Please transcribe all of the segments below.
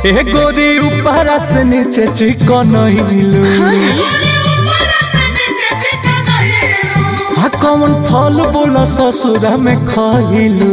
ए गोरी ऊपर से नीचे चिकन हिलू आ कौन फल बोला ससुरा में खइलू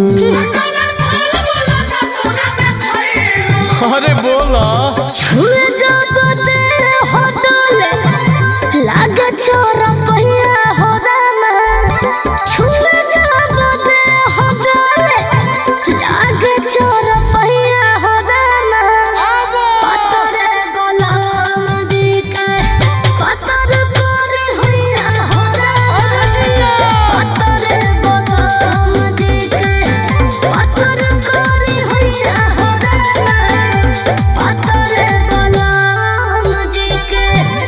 अरे बोला छुए जब तेरे होटल लागे छोरा पहिया हो रामा छुए जब तेरे होटल लागे छोरा पहिया हो रामा पतरे गोलाम जी के पतर करे होइया हो रामा पतरे गोलाम जी के पतर करे होइया हो रामा पतरे गोलाम जी के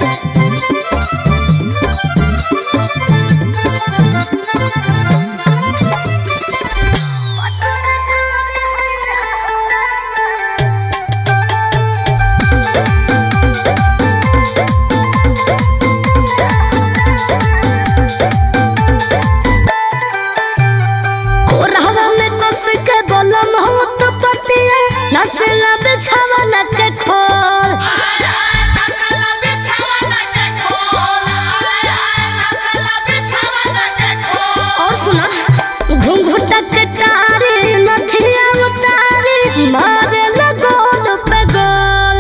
कोरहवा में कस के बोलम हो तो पतिया नसला बिछावा लग के खोल और सुना घुंघुटा के तारी नथिया उतारी मारे लगोल पे गोल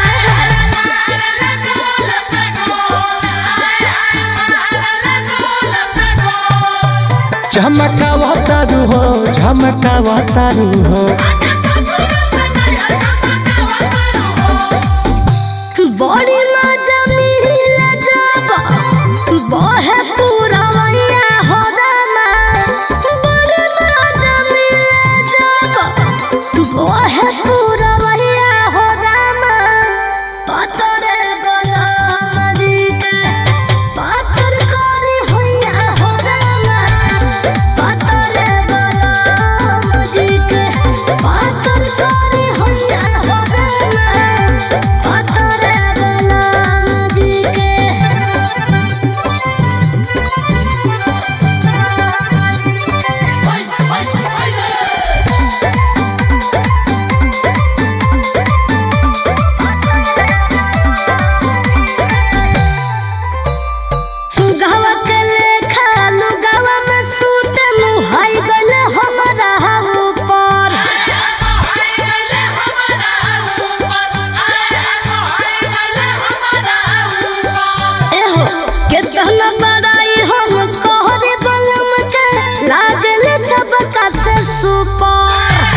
झमकावा तारू हो झमकावा तारू हो बड़ी मजा मिला जब बहे पूरा वैया हो रामा बड़ी मजा मिला जब बहे पूरा वैया हो रामा पतरे गोलाम जी के पतर करी होइया हो रामा पतरे गोलाम जी के पतर करी होइया हो रामा पतरे गोलाम जी के सुगवा के लेखा लुगवा में सूत मुहाई गल हमरा ऊपर एहो कितना बड़ाई हम कोहरे बलम के लागल सबका से सुपर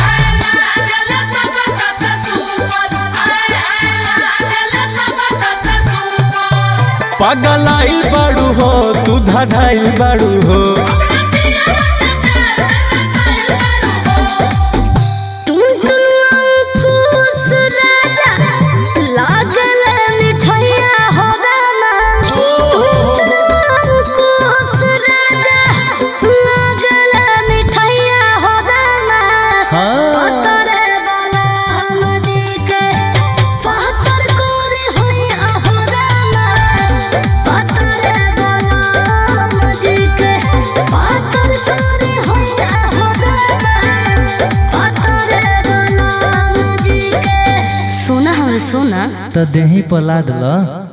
पगलाई बाड़ू हो तू धड़ाई बाड़ू हो टुनटुन अंकुश राजा लागल मिठैया हो रामा टुनटुन अंकुश राजा लागल मिठैया हो रामा हाँ पतरे वाला हम जी के पतर कोरी होइया हो रामा पतरे वाला हम जी के पतर कोरी होइया हो रामा पतरे वाला हम जी के सोना हम सोना तो देही पला दिला